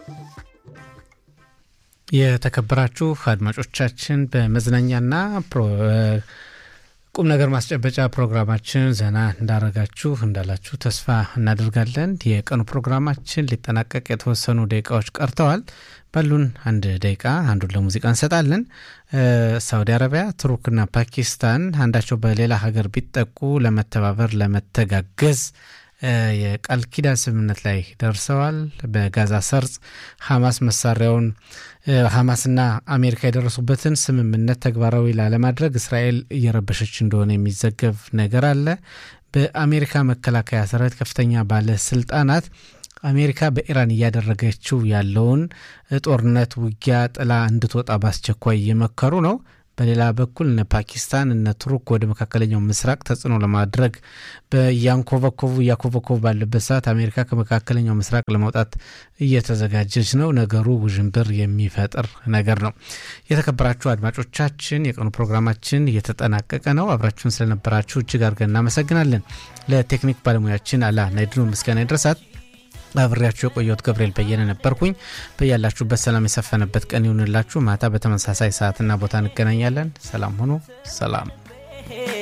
የተከበራችሁ አድማጮቻችን በመዝናኛና ቁም ነገር ማስጨበጫ ፕሮግራማችን ዘና እንዳረጋችሁ እንዳላችሁ ተስፋ እናደርጋለን። የቀኑ ፕሮግራማችን ሊጠናቀቅ የተወሰኑ ደቂቃዎች ቀርተዋል። ባሉን አንድ ደቂቃ አንዱን ለሙዚቃ እንሰጣለን። ሳውዲ አረቢያ፣ ቱርክና ፓኪስታን አንዳቸው በሌላ ሀገር ቢጠቁ ለመተባበር ለመተጋገዝ የቃል ኪዳን ስምምነት ላይ ደርሰዋል። በጋዛ ሰርጽ ሐማስ መሳሪያውን ሐማስና አሜሪካ የደረሱበትን ስምምነት ተግባራዊ ላለማድረግ እስራኤል እየረበሸች እንደሆነ የሚዘገብ ነገር አለ። በአሜሪካ መከላከያ ሰራዊት ከፍተኛ ባለስልጣናት አሜሪካ በኢራን እያደረገችው ያለውን ጦርነት ውጊያ ጥላ እንድትወጣ በአስቸኳይ እየመከሩ ነው። በሌላ በኩል እነ ፓኪስታን እነ ቱርክ ወደ መካከለኛው ምስራቅ ተጽዕኖ ለማድረግ በያንኮበኮቡ እያኮበኮቡ ባለበት ሰዓት አሜሪካ ከመካከለኛው ምስራቅ ለመውጣት እየተዘጋጀች ነው። ነገሩ ውዥንብር የሚፈጥር ነገር ነው። የተከበራችሁ አድማጮቻችን የቀኑ ፕሮግራማችን እየተጠናቀቀ ነው። አብራችሁን ስለነበራችሁ እጅግ አድርገን እናመሰግናለን። ለቴክኒክ ባለሙያችን አላ ናይድኑ ምስጋና ይድረሳት። አብሬያችሁ የቆየሁት ገብርኤል በየነ ነበርኩኝ። በያላችሁበት ሰላም የሰፈነበት ቀን ይሁንላችሁ። ማታ በተመሳሳይ ሰዓትና ቦታ እንገናኛለን። ሰላም ሁኑ። ሰላም